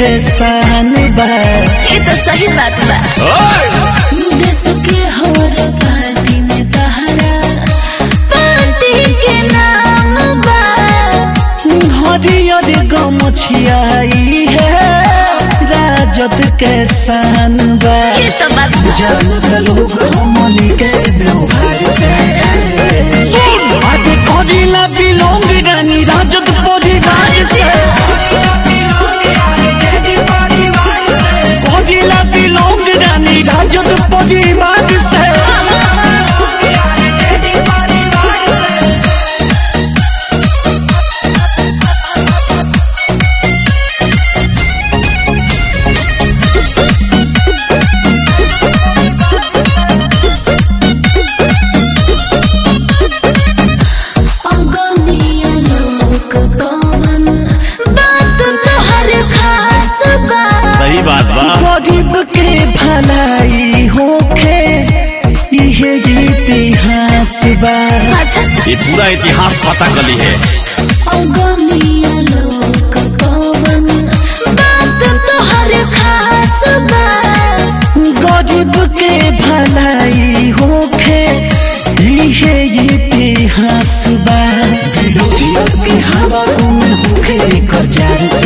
के शान बा ये तो सही बात बा देश के हर पार्टी में तहरा पार्टी के नाम बा हरियर गमछियाई है राजद के शान बा ये तो बात बा। जानता लोग हमनी के व्यवहार से आज करिला बिलोंग रानी राजद परिवार से करिला बिलोंग रानी राजद परिवार से अगनिया लोक कवन बात तो हर खास बा सही बात बा गरीब के भलाई होखे इहे इतिहास बा अच्छा ये पूरा इतिहास पता कली है अगनिया लोक कवन बात तो हर खास बा गरीब के भलाई होखे इहे इतिहास बा विरोधियों के हवा में होखे कजार से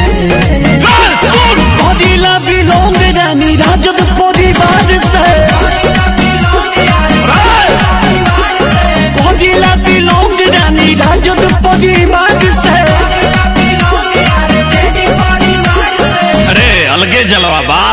कदिला बिलोंग रानी राजद परिवार से कदिला बिलोंग रानी राजद परिवार से अरे अलगे जलवा बा